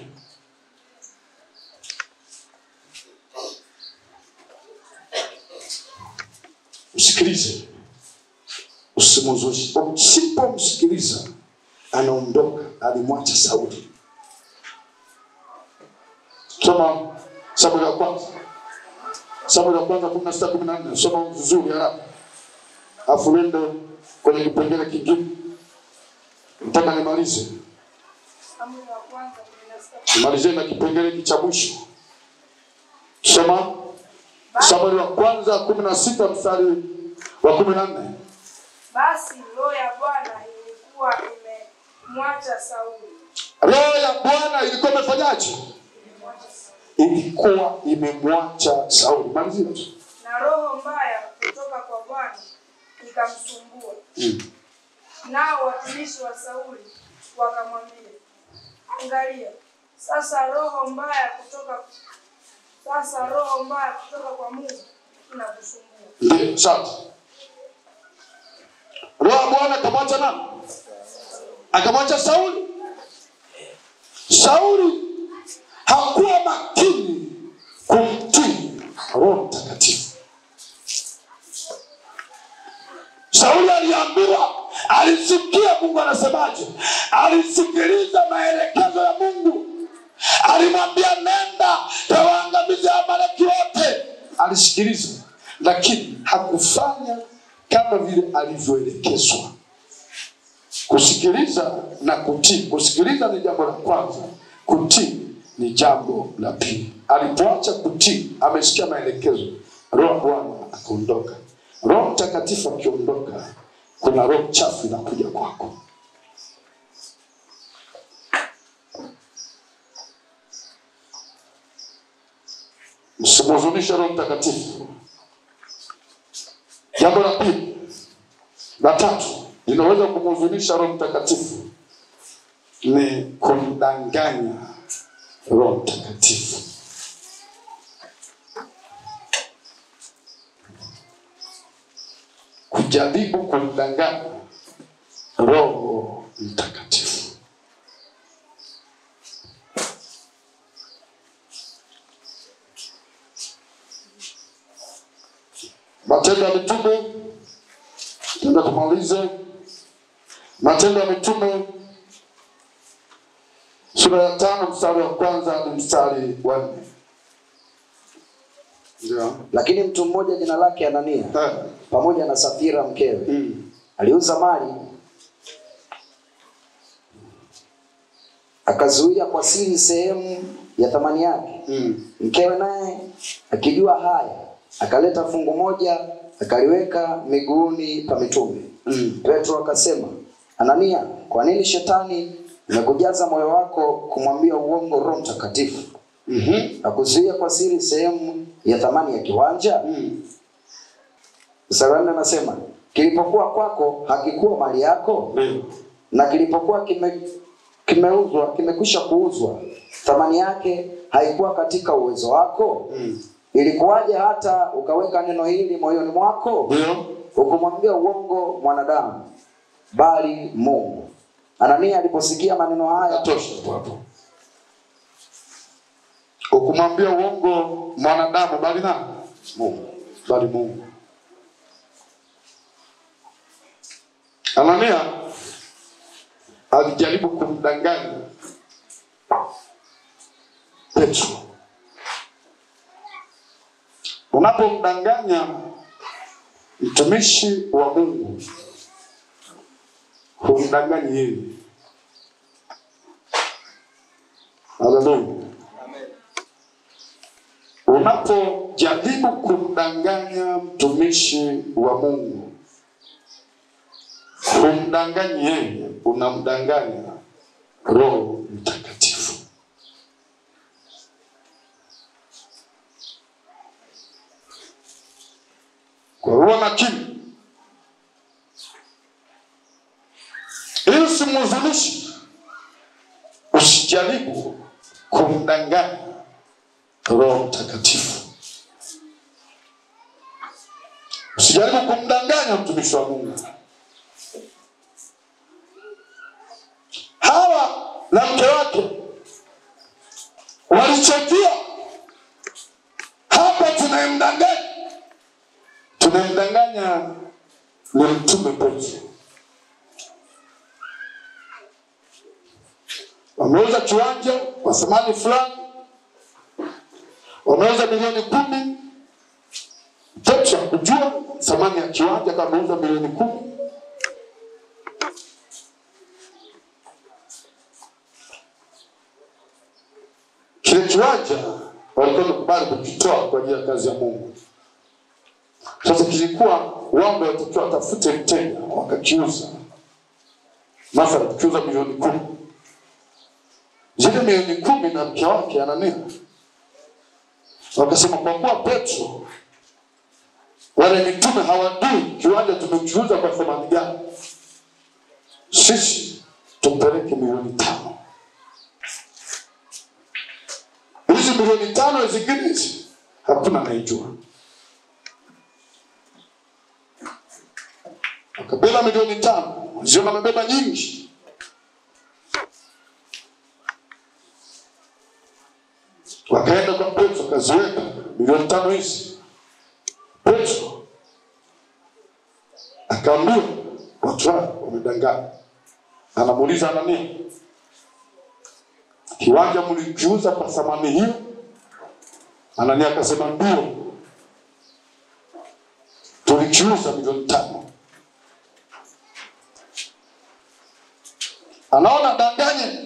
[SPEAKER 1] msikilize usimuzushe usipomsikiliza anaondoka alimwacha sauli soma samueli ya kwanza samueli ya kwanza kumi na sita kumi na nne soma vizuri haraka afu uende kwenye kipengele kingine mpaka nimalize
[SPEAKER 4] Samueli wa kwanza kumi na sita.
[SPEAKER 1] nimalizie na kipengele hiki cha mwisho soma samueli wa kwanza kumi na sita mstari wa kumi na nne
[SPEAKER 4] Basi roho ya Bwana ilikuwa imemwacha Sauli.
[SPEAKER 1] roho ya bwana ilikuwa imefanyaje ilikuwa imemwacha sauli malizia tu
[SPEAKER 4] Na roho mbaya kutoka kwa Bwana ikamsumbua. Nao watumishi wa Sauli wakamwambia, angalia, sasa roho mbaya kutoka sasa roho mbaya kutoka kwa Mungu inakusumbua.
[SPEAKER 1] ndio sasa roho ya bwana akamwacha nani akamwacha sauli sauli hakuwa makini kumtii roho mtakatifu sauli aliambiwa alisikia mungu anasemaje alisikiliza maelekezo ya mungu alimwambia nenda tawaangamiza amaleki wote alisikiliza lakini hakufanya kama vile alivyoelekezwa kusikiliza na kutii kusikiliza ni jambo la kwanza kutii ni jambo la pili alipoacha kutii amesikia maelekezo roho wa bwana akaondoka roho mtakatifu akiondoka kuna roho chafu inakuja kwako msimhuzunishe roho mtakatifu jambo la pili la tatu linaweza kumhuzunisha roho mtakatifu ni kumdanganya roho mtakatifu kujaribu kumdanganya roho mtakatifu matendo ya mitume tenda tumalize matendo ya mitume sura ya tano mstari wa kwanza hadi mstari wa nne ndio
[SPEAKER 5] lakini mtu mmoja jina lake anania
[SPEAKER 1] Eh,
[SPEAKER 5] pamoja na safira mkewe
[SPEAKER 1] mm,
[SPEAKER 5] aliuza mali akazuia kwa siri sehemu ya thamani yake
[SPEAKER 1] mm,
[SPEAKER 5] mkewe naye akijua haya akaleta fungu moja akaliweka miguuni pa mitume
[SPEAKER 1] mm.
[SPEAKER 5] petro akasema anania kwa nini shetani imekujaza moyo wako kumwambia uongo roho mtakatifu
[SPEAKER 1] Mhm,
[SPEAKER 5] na kuzuia kwa siri sehemu ya thamani ya kiwanja
[SPEAKER 1] mm.
[SPEAKER 5] mstari wa nne anasema kilipokuwa kwako hakikuwa mali yako
[SPEAKER 1] Ndio.
[SPEAKER 5] na kilipokuwa kime, kimeuzwa kimekwisha kuuzwa thamani yake haikuwa katika uwezo wako
[SPEAKER 1] Mm.
[SPEAKER 5] ilikuwaje hata ukaweka neno hili moyoni mwako
[SPEAKER 1] Ndio.
[SPEAKER 5] ukumwambia uongo mwanadamu bali mungu anania aliposikia maneno haya
[SPEAKER 1] Tosha hapo hapo. Ukumwambia uongo mwanadamu bali nani?
[SPEAKER 5] mungu
[SPEAKER 1] Bali Mungu. Anania alijaribu kumdanganya Petro. Unapomdanganya mtumishi wa Mungu, humdanganyi yeye. Haleluya. Unapojaribu kumdanganya mtumishi wa Mungu, humdanganyi yeye, unamdanganya Roho Mtakatifu. Kwa hiyo makini, ili usimhuzunishe, usijaribu kumdanganya Roho Mtakatifu. Usijaribu kumdanganya mtumishi wa Mungu. Hawa na mke wake walichojua hapa, tunayemdanganya tunayemdanganya ni mtume Petro. Wameuza kiwanja kwa thamani fulani wameuza milioni kumi. Petro hakujua thamani ya kiwanja kama ameuza milioni kumi. Kile kiwanja walikuwa wamekubali kukitoa kwa ajili ya kazi ya Mungu. Sasa kilikuwa wao ndio watakiwa watafute mteja, wakakiuza. Mathalan, tukiuza milioni kumi, zile milioni kumi na mke wake Anania wakasema kwa kuwa Petro wale mitume hawajui kiwanja tumekiuza kwa thamani gani, sisi tumpeleke milioni tano. Hizi milioni tano zingine hizi hakuna anaijua. Wakabeba milioni tano, waziona wamebeba nyingi, wakaenda kwa Petro akaziweka milioni tano hizi. Petro akaambiwa watu hao wamedanganya. Anamuuliza Anania, kiwanja mlikiuza kwa thamani hiyo? Anania akasema ndio, tulikiuza milioni tano. Anaona danganye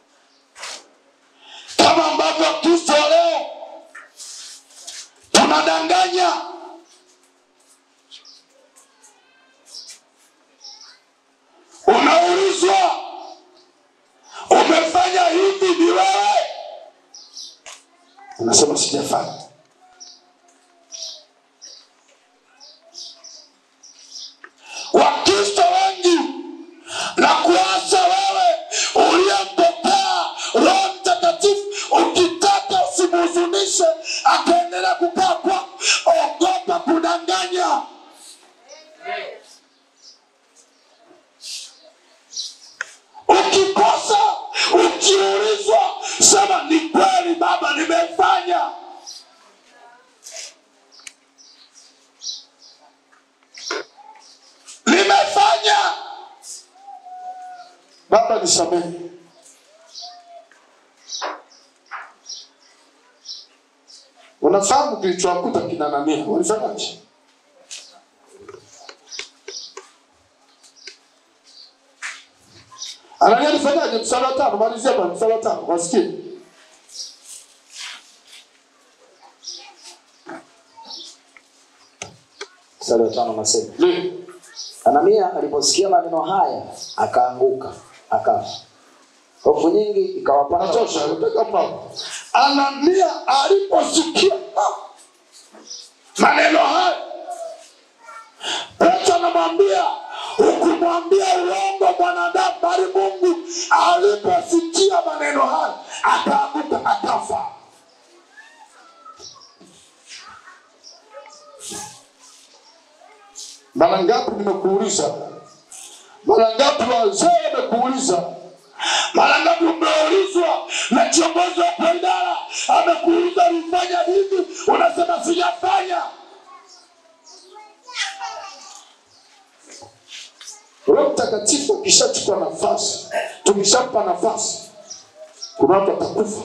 [SPEAKER 1] kama ambavyo Kristo leo tunadanganya. Unaulizwa, umefanya hivi ni wewe? Unasema sijafanya. Wakristo wengi na kuasa wewe uliyempokea Roho Mtakatifu, ukitaka usimhuzunishe akaendelea kukaa kwako, ogopa kudanganya. Ukikosa ukiulizwa, sema ni kweli Baba, nimefanya. Nimefanya. Baba nisamehe. Unafahamu kilichowakuta kina Anania walifanyaje? Anania alifanyaje? Mstari wa tano, malizia bwana, mstari wa tano, wasikie.
[SPEAKER 5] mstari wa tano nasema
[SPEAKER 1] Ndio.
[SPEAKER 5] anania aliposikia maneno haya akaanguka akafa hofu nyingi ikawapata
[SPEAKER 1] Natosha, nataka hapo. Anania aliposikia ah, maneno haya, Petro na anamwambia ukumwambia uongo mwanadamu bali mungu aliposikia maneno hayo akaanguka akafa mara ngapi nimekuuliza mara ngapi wazee wamekuuliza mara ngapi umeulizwa na kiongozi wa kwa idara amekuuliza ulifanya hivi unasema sijafanya roho mtakatifu akishachukua nafasi tukishampa nafasi kuna watu watakufa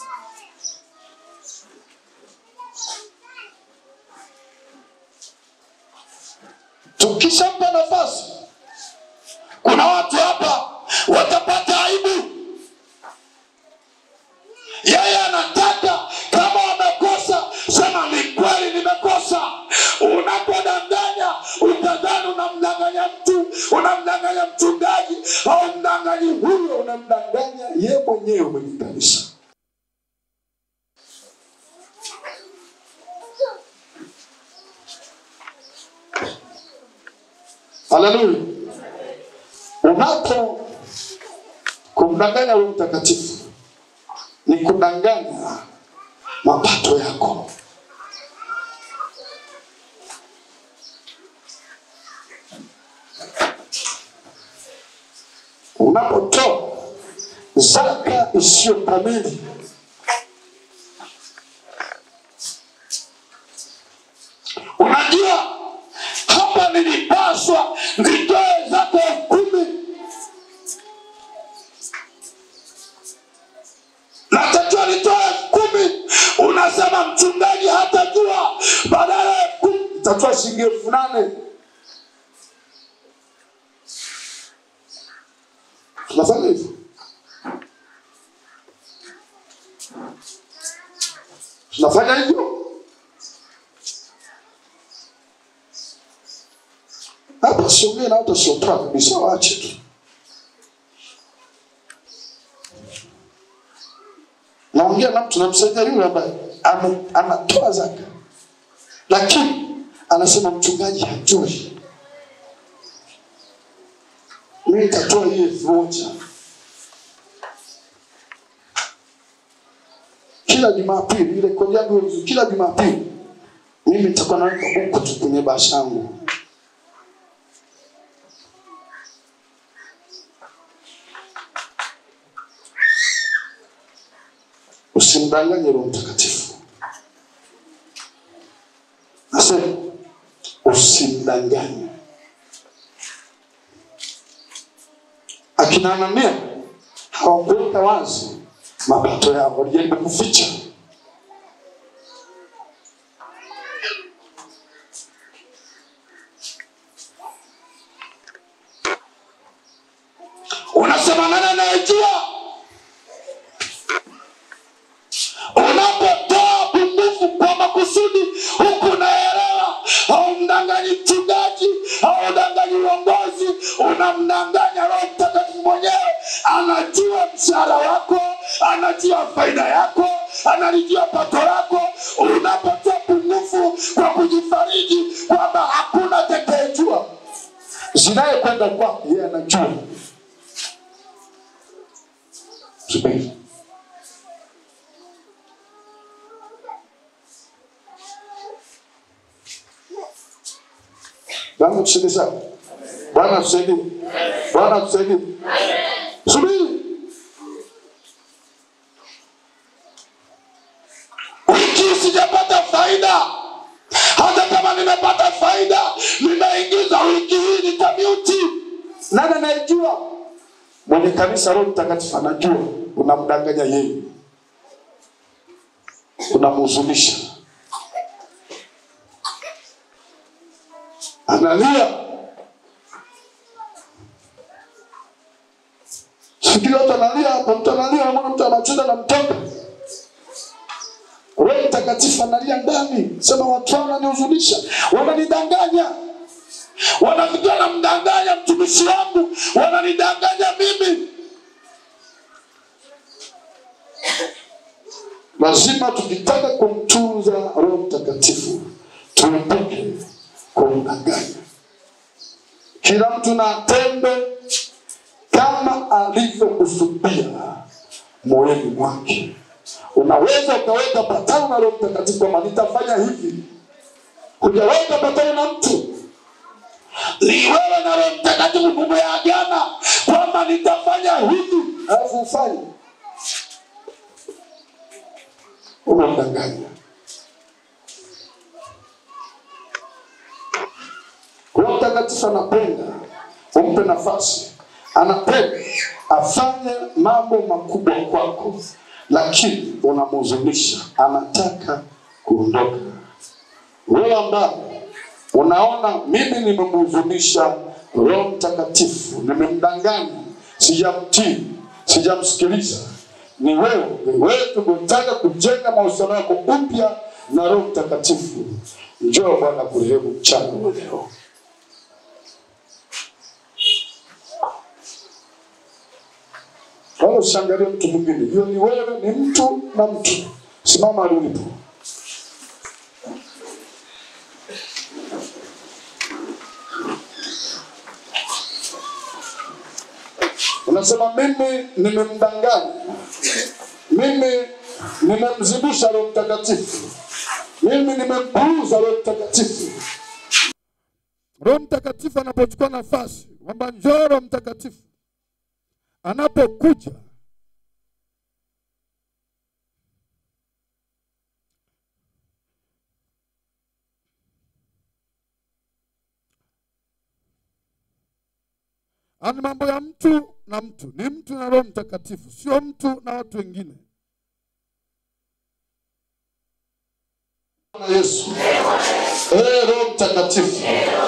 [SPEAKER 1] tukishampa nafasi kuna watu hapa watapata aibu yeye anataka kama wamekosa sema ni kweli nimekosa unapodanganya utadhani unamdanganya mtu unamdanganya mchungaji au mdanganyi huyo unamdanganya ye mwenyewe mwenye kanisa haleluya unapo kumdanganya roho mtakatifu ni kudanganya mapato yako unapotoa zaka isiyo kamili unajua hapa nilipaswa nitoe zaka elfu kumi natakiwa nitoe elfu kumi unasema mchungaji hatajua badala ya elfu kumi itatoa shilingi elfu nane tunafanya hivyo tunafanya hivyo hapa siongee na watu wasiotoa kabisa waache tu naongea na mtu namsaidia yule ambaye ame- anatoa zaka lakini anasema mchungaji hajui mi nitatoa hii elfu moja kila jumapili ile kodi yangu iwe vizuri. kila jumapili mimi nitakuwa naweka buku tu kwenye basha yangu usimdanganye roho mtakatifu nasema usimdanganye akina anania hawakuweka wazi mapato yao walijaribu kuficha unasema nani anayejua unapotoa pungufu kwa makusudi huku unaelewa haumdanganyi mchungaji haumdanganyi uongozi unamdanganya roho mtakatifu mwenyewe anajua mshahara wako anajua faida yako analijua pato lako unapotoa pungufu kwa kujifariji kwamba hakuna tekejua zinayekwenda kwako yeye anajua subiri Bwana tusaidie sana. Bwana tusaidie. Bwana tusaidie. Subiri. Wiki sijapata faida. Hata kama nimepata faida, nimeingiza wiki hii nitamuti. Nani anayejua? Mwenye kanisa Roho Mtakatifu anajua. Unamdanganya yeye, unamhuzunisha. analia sijui watu analia hapa mtu analia namona mtu anacheza na mtoto roho mtakatifu analia ndani sema watu hao wananihuzunisha wananidanganya wanafikia namdanganya mtumishi wangu wananidanganya mimi lazima tukitaka kumtunza roho mtakatifu tuepuke kumdanganya
[SPEAKER 3] kila mtu na atende kama alivyokusudia moyoni mwake unaweza ukaweka patano na roho mtakatifu kwamba nitafanya hivi hujaweka patano na mtu ni wewe na roho mtakatifu mumeagana kwamba nitafanya hivi alafu ufanye unamdanganya roho mtakatifu anapenda umpe nafasi anapenda afanye mambo makubwa kwako lakini unamhuzunisha anataka kuondoka wewe ambaye unaona mimi nimemhuzunisha roho mtakatifu nimemdanganya sijamtii sijamsikiliza ni wewe ni wewe tumetaka kujenga mahusiano yako upya na roho mtakatifu njoo bwana kurehemu mchana wa leo wala usiangalie mtu mwingine hiyo ni wewe ni mtu na mtu simama ali ulipo unasema mimi nimemdanganya mimi nimemzibisha roho mtakatifu mimi nimempuuza roho mtakatifu roho mtakatifu anapochukua nafasi kwamba njoo roho mtakatifu anapokuja ani mambo ya mtu na mtu ni mtu na roho mtakatifu sio mtu na watu wengine Bwana yesu ee roho mtakatifu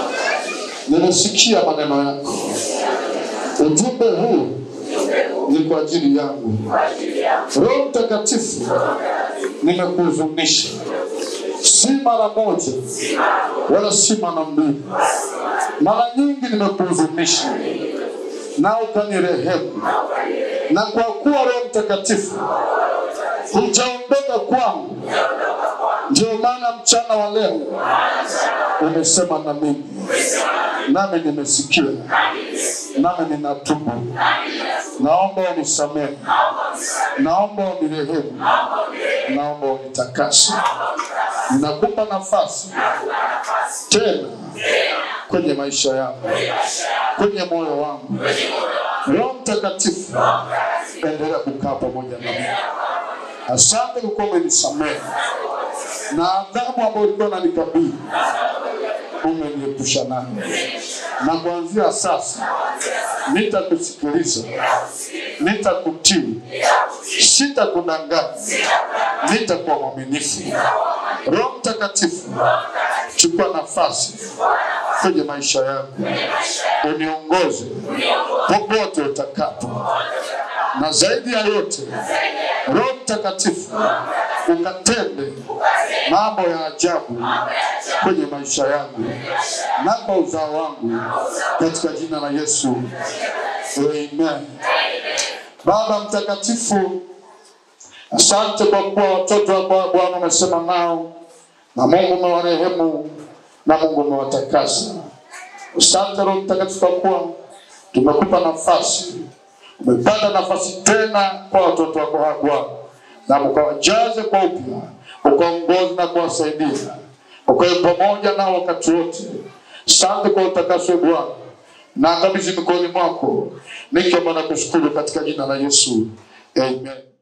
[SPEAKER 3] nimesikia maneno yako ujumbe huu ni kwa ajili yangu roho mtakatifu nimekuhuzunisha si mara moja wala si mara mbili mara nyingi nimekuhuzunisha na ukanirehemu na kwa kuwa roho mtakatifu hujaondoka kwangu ndio maana mchana wa leo umesema na mimi nami nimesikia nami ninatubu naomba unisamehe naomba unirehemu naomba unitakase ninakupa nafasi tena kwenye maisha yangu kwenye moyo wangu roho mtakatifu endelea kukaa pamoja na mimi asante kwa kuwa umenisamehe na adhabu ambayo ulikuwa unanikabili umeniepusha nayo na kuanzia sasa nitakusikiliza nitakutii sitakudanganya nitakuwa mwaminifu roho mtakatifu chukua nafasi kwenye maisha yangu uniongoze popote utakapo na zaidi ya yote roho mtakatifu ukatende mambo ya ajabu kwenye maisha yangu na kwa uzao wangu katika jina la yesu amen baba mtakatifu asante kwa kuwa watoto ambao bwana umesema nao na mungu umewarehemu na mungu umewatakasa asante roho mtakatifu kwa kuwa tumekupa nafasi umepata nafasi tena kwa watoto wako hawa bwana na ukawajaze kwa upya ukaongozi na kuwasaidia ukawe pamoja nao wakati wote sante kwa utakaswe bwana na kabidhi mikononi mwako nikiomba na kushukuru katika jina la yesu amen